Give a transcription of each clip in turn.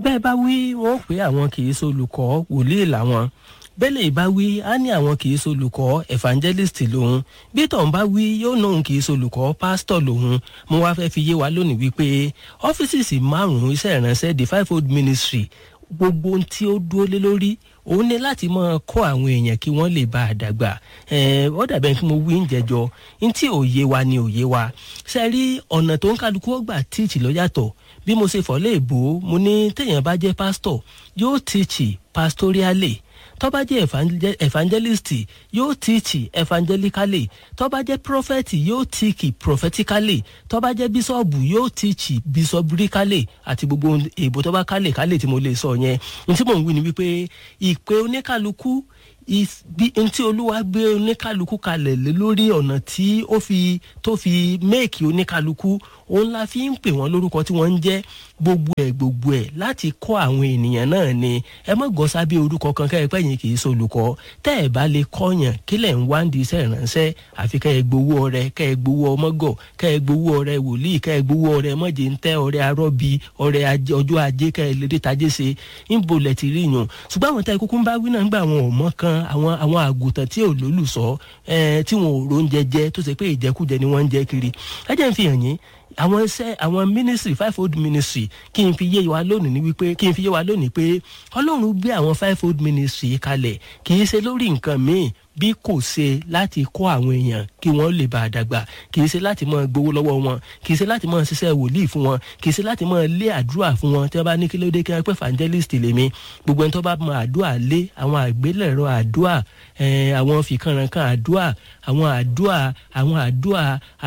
bẹ́ẹ̀ bá wí wọ́n pé àwọn kì í solùkọ́ wòlíì làwọn bẹ́lẹ̀ bá wí á ní àwọn kì í solùkọ́ evangelist lòun bí tọ̀hún bá wí yóò nóun kì í solùkọ́ pásítọ̀ lòun mo wá fẹ́ fi yé wa lónìí wípé ọ́fíìsì márùn-ún iṣẹ́ ìránṣẹ́ the five fold ministry gbogbo ohun tí ó dúró lé lórí òun ní láti máa kọ́ àwọn èèyàn kí wọ́n lè bá a dàgbà ó dàbẹ̀ kí mo wí ń jẹjọ ní tí òye wa ni òye wa ṣe rí ọ̀nà tó ń kálukú ó gbà tíìtì ló yàtọ̀ bí mo ṣe fọ́ léèbó mo ní téèyàn bá jẹ́ pásítọ̀ yóò tíìtì pastorially tó bá jẹ́ evangelist yóò tíìtì evangelically tó bá jẹ́ prophet yóò tíìkì prophetically tó bá jẹ́ bíṣọ̀bù yóò tíìkì bíṣọ̀bùríkálẹ̀ àti gbogbo èèbò tó bá kálẹ̀ kálẹ̀ tí mo lè sọ yẹn ní tí mò ń wí ni wípé ìpè oníkálukú bí n tí olúwa gbé oníkálukú kalẹ̀ lé lórí ọ̀nà tí ó fi tó fi méèkì oníkálukú òun la fi ń pè wọ́n lórúkọ tí wọ́n ń jẹ́ gbogbo ẹ̀ gbogbo ẹ̀ láti kọ́ àwọn ènìyàn náà ni ẹ mọ̀ gọ́ sábẹ́ orúkọ kan kẹ́ ẹ pẹ́ yín kì í solùkọ́ tẹ́ ẹ bá lè kọ́yàn kí lẹ̀ ń wá ń di iṣẹ́ ìránṣẹ́ àfi kẹ́ ẹ gbowó ọrẹ kẹ́ ẹ gbowó ọmọgọ̀ kẹ́ ẹ gbowó ọrẹ wòlíì kẹ́ ẹ gbowó ọrẹ mọ̀jẹ̀ ń tẹ́ ọrẹ arọ́bí ọrẹ ọjọ́ ajé kẹ́ ẹ lédè tajé ṣe ń bolẹ̀ ti rí yàn ṣùgbọ́n àwọn táyà kúkú ń bá wí náà ń gbà àwọn ọmọ kan àwọn àwọn àgùntàn tí ò lólùsọ tí wọn ò róúnjẹ jẹ tó ṣe pé ìjẹkújẹ ni wọ́n ń jẹ kiri ẹ jẹ́ ń fi hàn yín àwọn iṣẹ́ àwọn ministry five fold ministry kí n fi yé wa lónìí ní wípé kí n fi yé wa lónìí pé ọlọ́run gbé àwọn five fold ministry kalẹ̀ kì í ṣe lórí nǹkan míì bí kò ṣe láti kọ́ àwọn èèyàn kí wọ́n lè bá a dàgbà kì í ṣe láti máa gbowó lọ́wọ́ wọn kì í ṣe láti máa ṣiṣẹ́ wòlíì fún wọn kì í ṣe láti máa lé àdúrà fún wọn tí wọ́n bá ní kí ló dé kí wọ́n pẹ́ evangelist lèmi gbogbo ẹni tó bá mọ àdúrà lé àwọn àgbélẹ̀rọ àdúrà àwọn fìkànrànkàn àdúrà àwọn àdúrà àwọn àdúrà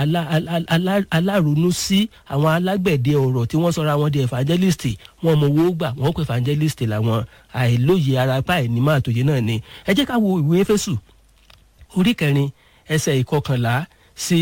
alárònú sí àwọn alágbẹ̀dẹ ọ̀rọ̀ tí wọ́n sọra wọn di evangelist wọn mọ owó gbà wọ́n pẹ́ evangelist làwọn àìlóye arapa ẹ̀ ní máa tòye náà ni ẹ jẹ́ ká wo ìwé Éfésù orí kẹrin ẹsẹ̀ ìkọkànlá sí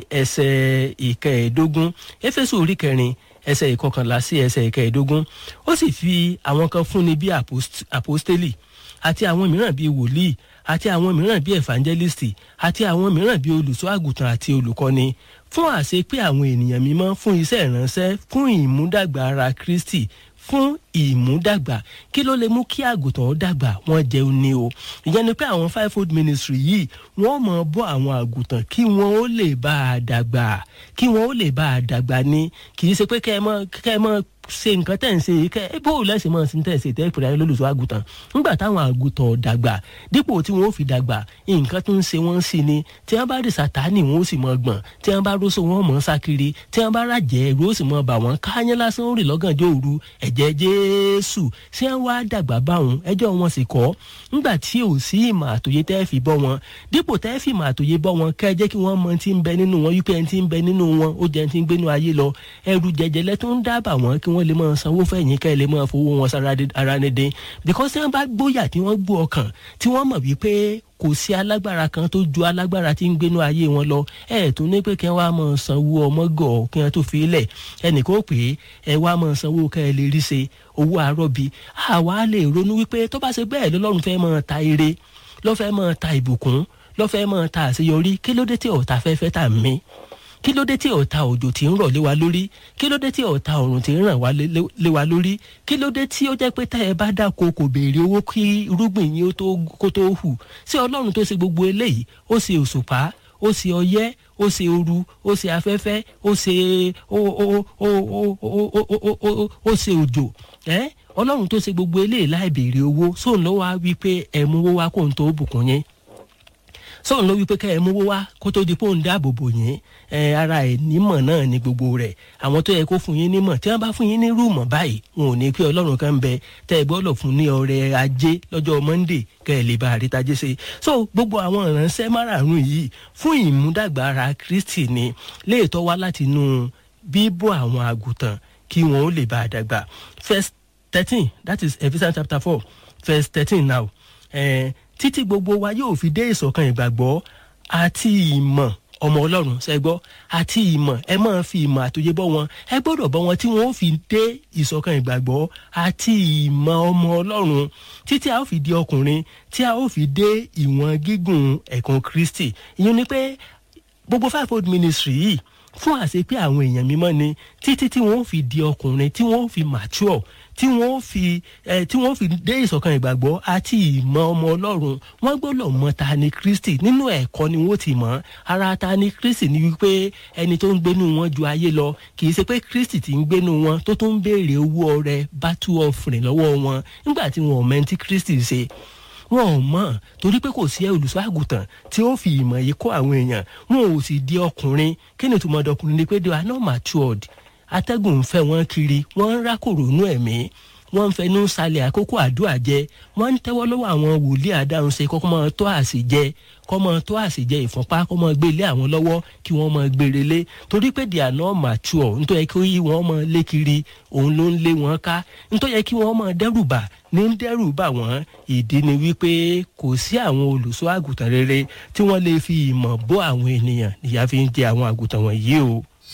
ẹsẹ̀ ìkẹẹ̀ẹ́dógún éfésù orí kẹrin ẹsẹ̀ ìkọkànlá sí ẹsẹ̀ ìkẹẹ̀ẹ́dógún ó sì fi àwọn kan fúnni bí àpòstélì àti àwọn mìíràn bíi wòlíì àti àwọn mìíràn bíi evangelist àti àwọn mìíràn bíi olùṣọ́ àgùntàn àti olùkọ́ni fún àṣẹ pé àwọn ènìyàn mímọ́ fún iṣẹ́ ìránṣẹ́ fún ìmúdàgbà ara Kristi fún ìmúdàgbà kí ló lè mú kí àgùntàn ó dàgbà wọ́n jẹun ní o ìyẹn ni pé àwọn five fold ministry yìí wọ́n mọ̀ bọ́ àwọn àgùntàn kí wọ́n ó lè bá a dàgbà kí wọ́n ó lè bá a dàgbà ní kì í ṣe pé kẹ́ ẹ mọ̀ kẹ́ ẹ mọ̀ ṣe nǹkan tẹ̀ ń ṣe kẹ́ ẹ bó lẹ́sìn mọ̀ sí tẹ̀ ṣe tẹ́ ìpìlẹ̀ lólùṣọ́ àgùntàn nígbà táwọn àgùntàn dàgbà dípò tí wọ́n ó fi dàgbà nǹkan tó ń ṣe wọ́n sí ni tí wọ́n bá rí sàtáànì wọn ó sì mọ̀ gbọ̀n tí wọ́n bá róso wọn mọ̀ sákiri tí wọ́n bá ràjẹ́ ẹ̀rú ó sì mọ̀ bà wọ́n káyán lásán ó rìn lọ́gànjọ́ òru ẹ̀jẹ̀ jésù ṣé wọ́n wá dàgbà báwọn ẹjọ́ wọn sì kọ́ nígbà tí ò sí ìmọ̀ àtòyé tẹ́ fi bọ́ wọn dípò tẹ́ fi ìmọ̀ àtòyé bọ́ wọn kẹ́ ẹ jẹ́ kí wọ́n mọ ti ń bẹ nínú wọn wípé ẹni ti ń bẹ nínú wọn ó jẹ́ ti ń gbénu ayé lọ ẹrù jẹjẹlẹ tó ń dábàá wọn kí wọ́n lè máa sanwó fẹ̀yìn kẹ́ ẹ lè máa fowó wọn sára ara ní dín because tí wọ́n bá gbóyà tí wọ́n gbó ọkàn tí wọ́n mọ̀ wípé kò sí alágbára kan tó ju alágbára tí ń gbénu ayé wọn lọ ẹ tún ní pé kí wọn wá máa sanwó ọmọ gọ kí wọn tó fi lẹ ẹnìkan ó pè é ẹ wá máa sanwó kẹ ẹ lè rí ṣe owó àrọbí àwa lè ronú wípé tó bá ṣe bẹ́ẹ̀ lọ́lọ́run fẹ́ máa ta ire ló fẹ́ máa ta ìbùkún ló fẹ́ máa ta àṣeyọrí kí ló dé tí ọ̀tá fẹ́ fẹ́ tà mí kí ló dé tí ọ̀tá òjò tí ń rọ̀ lé wa lórí kí ló dé tí ọ̀tá ọ̀run tí ń ràn wá lé wa lórí kí ló dé tí ó jẹ́ pé tá ẹ bá dáko kò béèrè owó kí irúgbìn yín kó tó hù sí ọlọ́run tó ṣe gbogbo eléyìí ó ṣe òṣùpá ó ṣe ọyẹ́ ó ṣe ooru ó ṣe afẹ́fẹ́ ó ṣe ó ṣe òjò ọlọ́run tó ṣe gbogbo eléyìí láì béèrè owó sóun ló wá wí pé ẹ̀ mú owó wá kó n tó bùkún yín sọ̀rọ̀ ló wípé kẹ́ ẹ mówó wá kó tó di pé òun dáàbò bò yín ẹ ara ẹ̀ nímọ̀ náà ni gbogbo rẹ̀ àwọn tó yẹ kó fún yín nímọ̀ tí wọ́n bá fún yín ní rúùmọ̀ báyìí wọn ò ní pé ọlọ́run kan bẹ tẹ́ ẹ gbọ́dọ̀ fún ní ọrẹ ajé lọ́jọ́ monday kẹ́ ẹ lè bá àrítajé ṣe so gbogbo àwọn ìránṣẹ́ márààrún yìí fún ìmúdàgbà ara kristi ni léètọ́ wá láti inú bíbọ́ àwọn àgùntàn kí wọn ó lè bá àdàgbà verse thirteen that is Ephesians chapter four verse thirteen now. Eh, títí gbogbo wa yóò fi dé ìṣọ̀kan ìgbàgbọ́ àti ìmọ̀ ọmọ ọlọ́run ṣẹgbọ́ àti ìmọ̀ ẹ máa fi ìmọ̀ àtòyé bọ́ wọn ẹ gbọ́dọ̀ bọ́ wọn tí wọ́n ó fi dé ìṣọ̀kan ìgbàgbọ́ àti ìmọ̀ ọmọ ọlọ́run títí a ó fi di ọkùnrin tí a ó fi dé ìwọ̀n gígùn ẹ̀kún kristi ìyẹn ni pé gbogbo five fold ministry yìí fún àṣẹ pé àwọn èèyàn mímọ́ ni títí tí wọ́n fi di ọkùnrin tí wọ́n fi mature tí wọ́n fi ẹ tí wọ́n fi dé ìṣọ̀kan ìgbàgbọ́ àti ìmọ̀ ọmọ ọlọ́run wọ́n gbọ́dọ̀ mọ ta ni kristi nínú ẹ̀kọ́ ni wọ́n ti mọ̀ ara ta ni kristi ni wípé ẹni tó ń gbénu wọn ju ayé lọ kì í ṣe pé kristi ti ń gbénu wọn tó tó ń béèrè owó ọrẹ battle offering lọ́wọ́ wọn nígbà tí wọn ò mẹ́ntí kristi ṣe wọn ò mọ̀ torí pé kò sí olùṣọ́ àgùntàn tí ó fi ìmọ̀ yìí kọ́ àwọn èèyàn wọn ò sì di ọkùnrin kí ni ìtumọ̀ ọdọkùnrin ni pé they are not matured atẹ́gùn ń fẹ́ wọn kiri wọ́n ń rákòrò nú ẹ̀mí wọ́n ń fẹnu salẹ̀ àkókò àdúrà jẹ wọ́n ń tẹ́wọ́ lọ́wọ́ àwọn wòlíì àdáhùnṣe kọ́kọ́ máa tó àsìjẹ kọ́ máa tó àsìjẹ ìfúnpá kọ́ máa gbé ilé àwọn lọ́wọ́ kí wọ́n máa gbére lé torí pé they are not mature nítorí kí wọ́n máa lé kiri òun ló ń lé wọn ká nítorí kí wọ́n máa dẹ́rùbà ní dẹ́rùbà wọ́n ìdí ni wípé kò sí àwọn olùṣọ́ àgùntàn rere tí wọ́n lè fi ìmọ̀ bọ́ àwọn ènìyàn ìyá fi ń jẹ àwọn àgùntàn wọ̀nyí o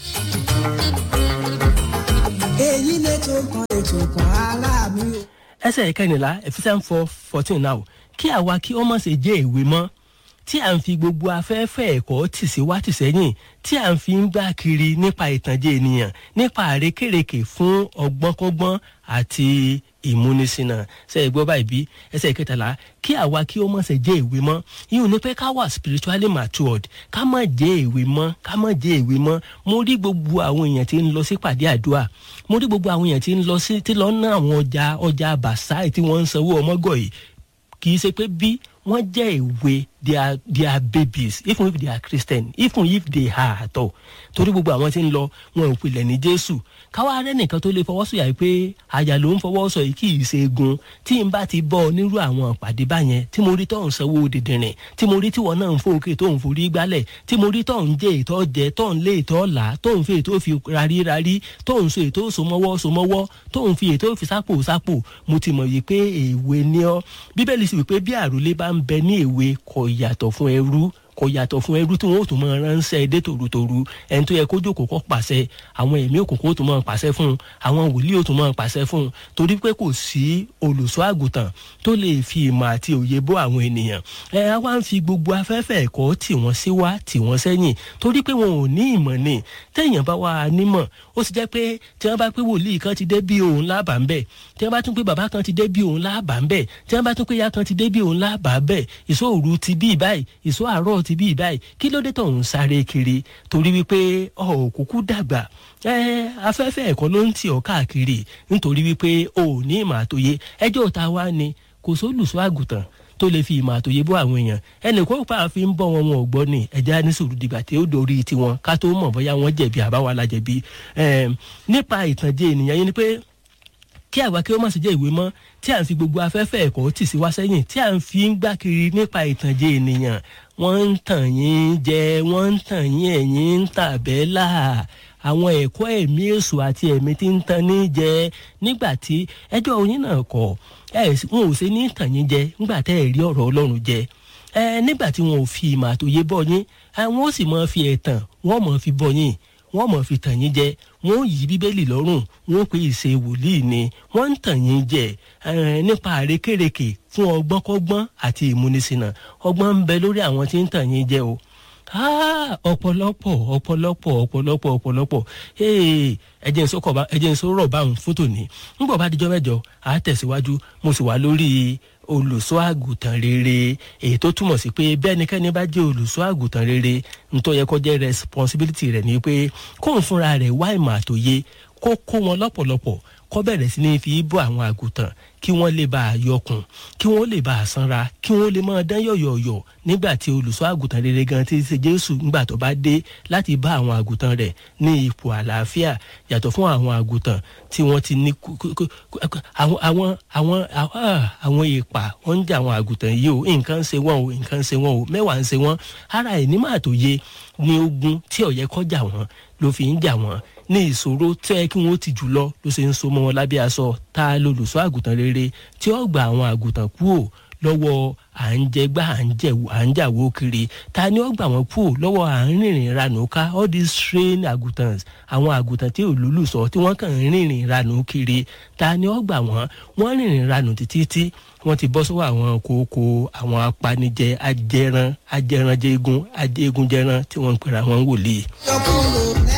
èyí lè tó kan ètò kan ara mi o. ẹsẹ̀ ìkẹrìnlá ephesians four fourteen náà kí àwa kí ó má ṣe jẹ́ ìwé mọ́ tí à ń fi gbogbo afẹ́fẹ́ ẹ̀kọ́ tì sí wá tì sẹ́yìn tí à ń fi ń gbá kiri nípa ìtànjẹ ènìyàn nípa àrékèrèkè fún ọgbọ́nkọ́gbọ́n àti ìmúnisìnà ṣe é gbọ́ báyìí bí ẹsẹ̀ ìkẹtàlá kí àwa kí ó má ṣe jẹ́ ìwé mọ́ yíyún ní pé ká wà spiritually matured ká má jẹ́ ìwé mọ́ ká má jẹ́ ìwé mọ́ mo rí gbogbo àwọn èèyàn tí ń lọ sí pàdé àdúrà mo rí gbogbo àwọn èèyàn tí ń lọ sí tí lọ ná àwọn ọjà ọjà bàṣáì tí wọ́n ń sanwó ọmọgọ̀ yìí kì í ṣe pé bí wọ́n jẹ́ ìwé they are they are babies even if they are christian even if they are at all torí gbogbo àwọn tí ń lọ wọn ò pilẹ̀ ní jésù káwá rẹ nìkan tó lè fọwọ́ sọ̀yà pé àyà ló ń fọwọ́ sọ yìí kì í ṣe egun tí n bá ti bọ́ nírú àwọn ìpàdé báyẹn tí mo rí tó ń sanwó dìndìnrín tí mo rí tí wọn náà ń fò òkè tó ń forí gbálẹ̀ tí mo rí tó ń jẹ ìtọ́ jẹ tó ń lé ìtọ́ là tó ń fi ètò fi rarí rarí tó ń so ètò sọmọwọ́ sọmọwọ́ tó ń fi ètò fi sápò sápò mo ti mọ̀ yìí pé èwe ni ọ́ bíbélì sì wípé bí àròlé bá ń bẹ ní èwe kò yàtọ̀ fún ẹrú kò yàtọ̀ fún ẹrú tí wọn ò tún máa ránṣẹ́ dé tòrutòru ẹni tó yẹ kó jókòó kọ́ pàṣẹ àwọn ẹ̀mí òkùnkùn ó tún máa pàṣẹ fún un àwọn wòlíì ó tún máa pàṣẹ fún un torí pé kò sí olùṣọ́ àgùntàn tó lè fi ìmọ̀ àti òye bọ́ àwọn ènìyàn ẹ á wá ń fi gbogbo afẹ́fẹ́ ẹ̀kọ́ tì wọ́n sí wá tì wọ́n sẹ́yìn torí pé wọn ò ní ìmọ̀ ni téèyàn bá wà nímọ̀ ó sì jẹ́ pé tí wọ́n bá pé wòlíì kan ti dé bí òun lábà ń bẹ̀ tí wọ́n bá tún pé bàbá kan ti dé bí òun lábà ń bẹ̀ tí wọ́n bá tún pé ìyá kan ti dé bí òun lábà ń bẹ̀ ìṣòro ti bí báyìí ìṣó àárọ̀ ti bí báyìí kí ló dé tó ń sáré kiri torí wípé ọ̀ kúkú dàgbà ẹ afẹ́fẹ́ ẹ̀kọ́ ló ń tì ọ́ káàkiri nítorí wípé o ò ní ìmọ̀ àtòye ẹjọ́ ta wá ni kò sólùsọ àgùntàn tó lè fi ìmọ̀ àtòye bọ́ àwọn èèyàn ẹnì kó pa fi ń bọ́ wọn wọn ò gbọ́ ni ẹ̀já ní sùúrù dìgbà tí ó dorí tiwọn ká tó mọ̀ bóyá wọ́n jẹ̀bi àbáwá la jẹ̀bi nípa ìtànjẹ ènìyàn yẹn ni pé kí àwa kí ó má sì jẹ́ ìwé mọ́ tí à ń fi gbogbo afẹ́fẹ́ ẹ̀kọ́ tì sí wá sẹ́yìn tí à ń fi ń gbá kiri nípa ìtànjẹ ènìyàn wọ́n ń tàn yín jẹ wọ́n ń tàn yín ẹ̀yìn ń tàbẹ́là àwọn ẹ̀kọ́ ẹ̀mí èso àti ẹ̀mí tí ń tan ní jẹ nígbà tí ẹjọ́ oyin náà kọ̀ ẹ̀ wọn ò ṣe ní tàn yín jẹ nígbà tẹ́ ẹ̀ rí ọ̀rọ̀ ọlọ́run jẹ ẹ nígbà tí wọn ò fi ìmọ̀ àtòyé bọ́ yín wọn ó sì máa fi ẹ̀tàn wọ́n máa fi bọ́ yín wọ́n mọ̀ fi tàn yín jẹ wọ́n yí bíbélì lọ́rùn wọ́n pè ìṣe wòlíì ni wọ́n ń tàn yín jẹ nípa àrékèrèkè fún ọgbọ́nkọ́gbọ́n àti ìmúnisìnà ọgbọ́n ń bẹ lórí àwọn tí ń tàn yín jẹ o ọ̀pọ̀lọpọ̀ ọ̀pọ̀lọpọ̀ ọ̀pọ̀lọpọ̀ ọ̀pọ̀lọpọ̀ ẹ̀jẹ̀ ń sọ̀rọ̀ báwọn fún tòní ńgbọ̀ bá dijọ́ mẹ́jọ á tẹ̀síwájú mo sì wà lórí olùṣọ́ àgùntàn rere èyí tó túmọ̀ sí pé bẹ́ẹ̀nikẹ́ni bá jẹ́ olùṣọ́ àgùntàn rere nítorí yẹ kó jẹ́ responsibility rẹ̀ ni pé kóun fúnra rẹ̀ wá ìmọ̀ àtòye kó kó wọn lọ́pọ̀lọpọ̀ kó bẹ̀rẹ̀ sí ní fi bọ́ àwọn àgùntàn kí wọ́n lè bá a yọkùn kí wọ́n lè bá a sanra kí wọ́n lè máa dán yọ̀yọ̀yọ̀ nígbà tí olùṣọ́ àgùntàn rere gan ti ṣe jésù nígbà tó bá dé láti bá àwọn àgùntàn rẹ̀ ní ipò àlàáfíà yàtọ̀ fún àwọn àgùntàn tí wọ́n ti ní àwọn àwọn àwọn àwọn ìpà wọ́n ń jà àwọn àgùntàn yìí o nǹkan ń ṣe wọ́n o nǹkan ń ṣe wọ́n o mẹ́wàá ń ṣe wọ́n ara ẹ̀ ní màá tó yé ní ogun tí ó yẹ kó jà wọ́n ló fi ń jà wọ́n ní ìṣòro tẹ́ kí wọ́n ti jù lọ ló ṣe ń so mọ́ wọn lábẹ́ aṣọ tá a lolùṣọ́ àgùntàn rere tí ó gba àwọn àgùntàn kúò lọ́wọ́ à ń jẹgbá à ń jẹ̀wò à ń jàwó kiri ta ni ó gbà wọ́n kúò lọ́wọ́ à ń rìnrìn ranù ká all these trained àgùntàn àwọn àgùntàn tí òlúlù sọ tí wọ́n kàn ń rìnrìn ranù kiri ta ni ó gbà wọ́n wọ́n rìnrìn ranù títí tí wọ́n ti bọ́ sọ́wọ́ àwọn kókó àwọn apanijẹ ajẹran ajẹranjẹgun ajẹgunjẹran tí wọ́n ń pera wọn wòlíì. yọkúrò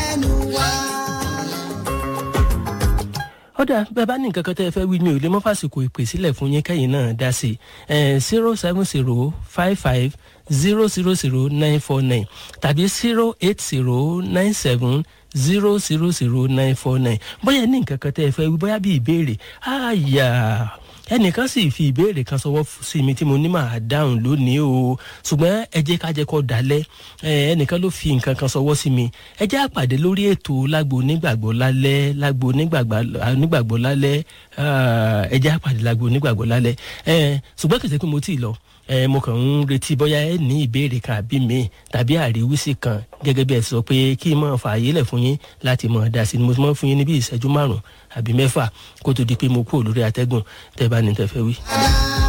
ọ̀dà bẹ́ẹ̀ bá ní nǹkan kan tẹ́ ẹ fẹ́ wí mi ò lè mọ́ fàsìkò ìpè sílẹ̀ fún yín kẹ́yìn náà dá sí i zero seven zero five five zero zero zero nine four nine tàbí zero eight zero nine seven zero zero zero nine four nine bóyá ní nǹkan kan tẹ́ ẹ fẹ́ wí bóyá bí ìbéèrè àyà ẹnìkan sì fi ìbéèrè kan sọwọ́ sí mi tí mo ní màá dáhùn lónìí o ṣùgbọ́n ẹ jẹ́ ká jẹ́ kó dalẹ̀ ẹnìkan ló fi nǹkan kan sọwọ́ sí mi ẹ jẹ́ àpàdé lórí ètò lágbo onígbàgbọ́ lálẹ́ lágbo onígbàgbọ́ lálẹ́ ẹ jẹ́ àpàdé lágbo onígbàgbọ́ lálẹ́ ṣùgbọ́n kìí ṣe pé mo tí ì lọ mo kàn ń retí bóyá ẹ ní ìbéèrè kan àbí mi tàbí àríwísí kan gẹ́gẹ́ bí ẹ sọ pé kí n máa fààyè lẹ̀ fún yín láti máa dá sí ni mo máa fún yín ní bí ìṣẹ́jú márùn-ún àbí mẹ́fà kó tó di pé mo kúrò lórí atẹ́gùn tẹ́ bá ní tẹ́ fẹ́ wí.